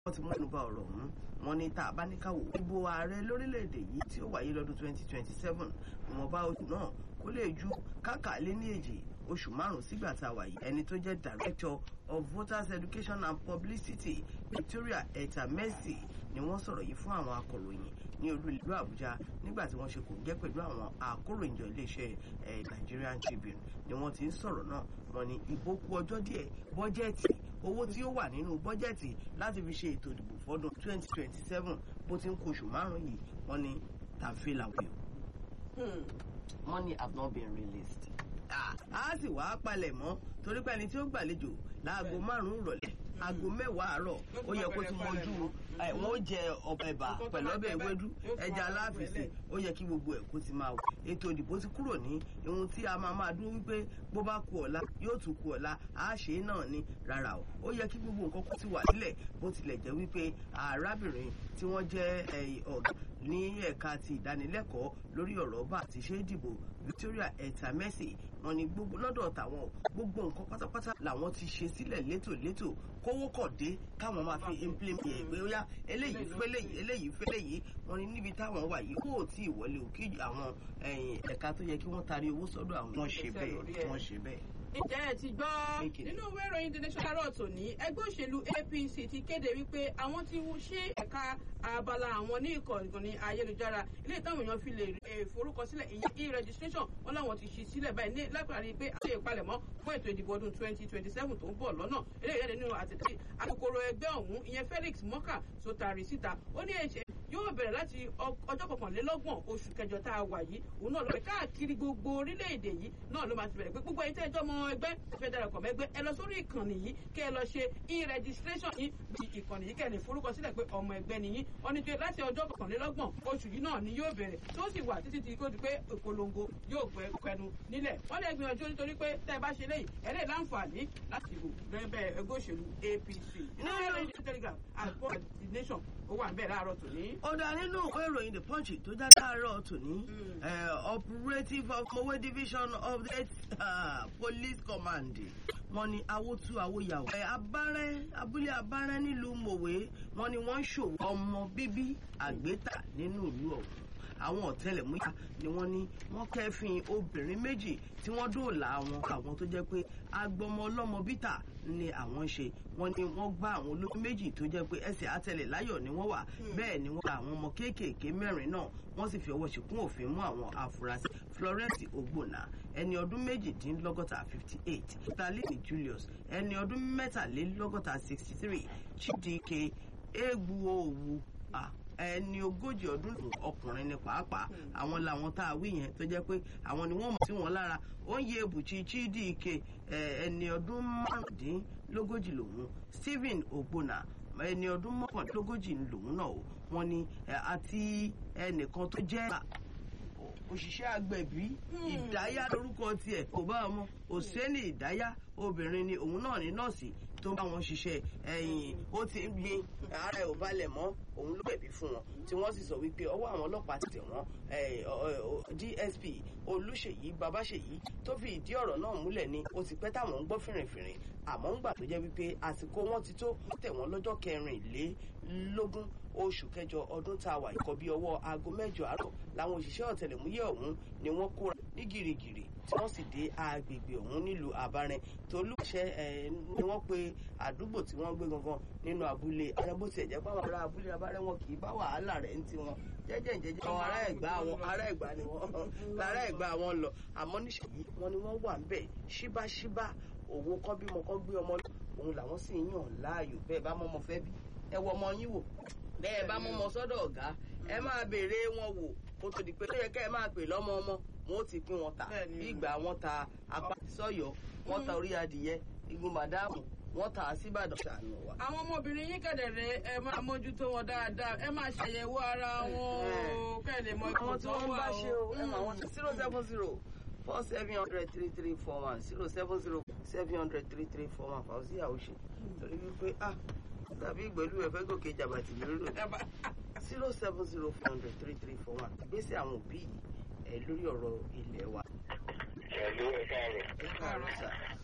wọ́n ti mú ẹnu bà ọ̀rọ̀ ọ̀hún wọ́n ní tá a bá ní káwò ìbò ààrẹ lórílẹ̀‐èdè yìí tí ó wáyé lọ́dún 2027 ìwọ̀nba oṣù náà kó lè ju káàkà lé ní èjì oṣù márùn-ún sígbà tá a wà yìí ẹni tó jẹ́ director of voters education and publicity Victoria Etamesi ni wọ́n sọ̀rọ̀ yìí fún àwọn akọ̀ròyìn ní olú ìlú Àbújá nígbà tí wọ́n ṣe kò jẹ́ pẹ̀lú àwọn akọ̀ròyìnjọ iléeṣẹ́ Nigerian Tribune ni wọ́n ti ń sọ̀rọ̀ náà wọ́n ní ìbò kù ọjọ́ díẹ̀ bọ́jẹ́ẹ̀tì owó tí ó wà nínú bọ́jẹ́ẹ̀tì láti fi ṣe ètò ìdìbò fọ́dún 2027 bó ti ń kó oṣù márùn-ún yìí wọ́n ní tàfé làwọn èèyàn money have not been released. a sì wá palẹ̀ mọ́ torí pé ẹni tí ó gbàlejò láago márùn-ún ìrọ̀lẹ́ aago mẹ́wàá àárọ̀ ó yẹ kó ti mọjú wọn ó jẹ ọbẹ̀ ẹ̀bà pẹ̀lú ọbẹ̀ ewédú ẹja aláfẹ̀sẹ̀ ó yẹ kí gbogbo ẹ̀ kó ti máa wò ètò ìdìbò ti kúrò ní ohun tí a máa máa dúró wípé bó bá ku ọ̀la yóò tún ku ọ̀la á ṣe é náà ni rárá o ó yẹ kí gbogbo nǹkan kó ti wà nílẹ̀ bó tilẹ̀ jẹ́ wípé arábìnrin tí wọ́n jẹ́ ọ̀gá ní ẹ̀ka ti ìdánilẹ́kọ̀ọ́ lórí ọ̀rọ̀ bá àti ṣe é dìbò Victoria Etamesi wọ́n ní gbogbo lọ́dọ̀ tàwọn gbogbo nǹkan pátápátá làwọn ti ṣe sílẹ̀ létòlétò kówó kọ̀ dé káwọn máa fi implement ẹ̀ pé ó yá eléyìí fẹ́lẹ̀ yìí eléyìí fẹ́lẹ̀ yìí wọ́n ní níbi táwọn wà yìí kó o tí ì wọlé òkè àwọn ẹ̀ka tó yẹ kí wọ́n taari owó sọ́dọ̀ àwọn wọ́n ṣe bẹ́ẹ̀ wọ́n ṣe bẹ́ẹ̀ ǹjẹ́ ẹ ti gbọ́ nínú ìwé ìròyìn the nation carrot òní ẹgbẹ́ òṣèlú APC ti kéde wípé àwọn ti ṣe ẹ̀ka abala àwọn ní ìkànnì ayélujára ilé ìtàwọn èèyàn fi lè forúkọsílẹ̀ ìyẹn e-registration wọn làwọn ti ṣí sílẹ̀ báyìí ní lápárí pé àti ìpalẹ̀mọ́ fún ètò ìdìbò ọdún twenty twenty seven tó ń bọ̀ lọ́nà ilé ìyáde nínú àtẹ̀tẹ̀ alukoro ẹgbẹ́ ọ̀hún ìyẹn Felix Moka tó taari síta ó ní ẹ̀ṣẹ̀ yóò bẹ̀rẹ̀ láti ọjọ́ kọkànlélọ́gbọ̀n oṣù kẹjọ tá a wà yìí òun náà lọ bẹ̀ káàkiri gbogbo orílẹ̀-èdè yìí náà ló máa ti bẹ̀rẹ̀ pé gbogbo ẹ̀yin tẹ́ ẹjọ́ ọmọ ẹgbẹ́ fẹ́ darapọ̀ mẹ́gbẹ́ ẹ lọ sórí ìkànnì yìí kẹ́ ẹ lọ ṣe e-registration yìí bí ìkànnì yìí kẹ́ ẹ lè forúkọ sílẹ̀ pé ọmọ ẹgbẹ́ nìyí wọ́n ní pé láti ọjọ́ kọkànlélọ́gbọ̀n oṣù yìí náà ni yóò bẹ̀rẹ̀ tó sì wà títí tí kò di pé ìpolongo yóò pẹ́ kẹnu nílẹ̀ wọ́n lè gbìyànjú nítorí pé tẹ́ ẹ bá ṣe léyìí ẹ lè láǹfààní láti ìbò bẹ́ẹ̀ ẹgbẹ́ òṣèlú APC ní ẹ̀rọ telegram àgbọ̀ the nation ó wà bẹ́ẹ̀ láàárọ̀ tòní. ó dá nínú ìwé ìròyìn the punch tó já láàárọ̀ tòní operative of mowe division of the uh, police command wọ́n ní awótú awóyàwó. ẹ abárẹ́ abúlé abárẹ́ nílùú mòwe wọ́n ní wọ́n ń ṣòwò ọmọ bíbí àgbétà nínú ìlú ọ̀hún àwọn ọ̀tẹlẹ̀múyà ni wọ́n ní wọ́n kẹ́fìn obìnrin méjì tí wọ́n dóòlà àwọn àwọn tó jẹ́ pé agbọmọ ọlọ́mọ bítà ni àwọn ṣe wọ́n ní wọ́n gbá àwọn olóyún méjì tó jẹ́ pé ẹsẹ̀ àtẹlẹ̀ láyọ̀ ni wọ́n wà bẹ́ẹ̀ ni wọ́n gba àwọn ọmọ kéékèèké mẹ́rin náà wọ́n sì fi ọwọ́ ṣìkún òfin mú àwọn afurasí Florence Ogbonna ẹni ọdún méjìdínlọ́gọ́ta fifty eight talini Julius ẹni ọdún mẹ́tàlélọ́gọ́ta sixty three Chidike Egbuowu ah ẹni ogójì ọdún ọkùnrin ni pàápàá àwọn làwọn tá a wí yẹn tó jẹ́ pé àwọn ni wọ́n mọ̀ sí wọn lára ó ń yẹ ebùchí Chidike ẹni ọdún márùndínlógójì lòun Stephen Ogbonna ẹni ọdún mọ́kàndínlógójì lòun náà o wọ́n ní àti ẹnìkan tó jẹ́ òṣìṣẹ́ agbẹ̀bí ìdáyà lórúkọ tiẹ̀ kò bá ọmọ òsèlè ìdáyà obìnrin ni òun náà ní nọ́ọ̀sì tó ń bá wọn ṣiṣẹ́ ẹ̀yìn ó ti ń gbin ara ẹ̀ ò balẹ̀ mọ́ òun ló gbẹ̀bí fún wọn tí wọ́n sì sọ wípé ọwọ́ àwọn ọlọ́pàá ti tẹ̀ wọ́n DSP Olúṣèyí Babáṣèyí tó fi ìdí ọ̀rọ̀ náà múlẹ̀ ni ó ti pẹ́ táwọn ń gbọ́ fìrìnfìrìn àmọ́ ń gbà tó jẹ́ wípé àsìkò wọn ti tó tẹ̀ wọ́n lọ́jọ́ kẹrìnlélógún oṣù kẹjọ ọdún tá a wà ikọ̀ bí ọwọ́ aago mẹ́jọ àárọ̀ làwọn òṣìṣẹ́ ọ̀tẹlẹ̀múyẹ́ ọ̀hún ni wọ́n kóra ní gìrìgìrì tí wọ́n sì dé agbègbè ọ̀hún nílùú àbárẹ̀ tolúṣẹ́ ẹ̀ ni wọ́n pe àdúgbò tí wọ́n gbé gangan nínú abúlé ààrẹ bó tiẹ̀ jẹ́ pàwọn ará abúlé àbárẹ̀ wọn kì í bá wàhálà rẹ̀ ń tiwọn jẹ́jẹ́ jẹ́jẹ́ àwọn ará ẹ̀gbá wọn ará ẹ̀gbá ni wọ́n ará ẹ̀gbá wọn lọ àmọ́ níṣẹ́yí wọn ni wọ́n wà ń bẹ̀ ṣíbáṣíbá òwò kọ́ bímọ kọ́ gbé ọmọ òun làwọn sì ń yàn láàyò bẹ́ẹ̀ bá mọ́mọ́ fẹ́ bí ẹ wọ ọmọ yín wò bẹ́ẹ̀ bá mọ́mọ́ sọ́dọ̀ ọ̀gá ẹ máa béèrè wọn wò kó tó di pé tó yẹ kẹ́ ẹ máa pè lọ́mọ ọmọ wọn ó ti pín wọn ta bí ìgbà wọn ta apá sọ́yọ́ wọn ta orí adìyẹ igun màdáàmù wọ́n tà á síbàdàn ṣàánú wa. àwọn ọmọbìnrin yín kẹ̀dẹ̀rẹ̀ ẹ máa mójútó wọn dáadáa ẹ máa ṣàyẹ̀wò ara wọn o kẹ́ ẹ lè mọ ipò àwọn tí tó wọ́n wà bá o. ṣe o ẹ mọ àwọn zero seven zero four seven hundred three three four one zero seven zero seven hundred three three four one fàáṣí àwòṣe torí wípé ah tàbí ìgbẹ́lú ẹ̀fẹ́ gòkè jàbàtì lórí Ẹ bá- zero seven zero four hundred three three four one ìgbésẹ̀ àwọn òbí yìí ẹ lórí ọ̀rọ̀ ilé wa. Pẹ̀lú ẹ̀ka rẹ̀. ẹ káàárọ̀ sà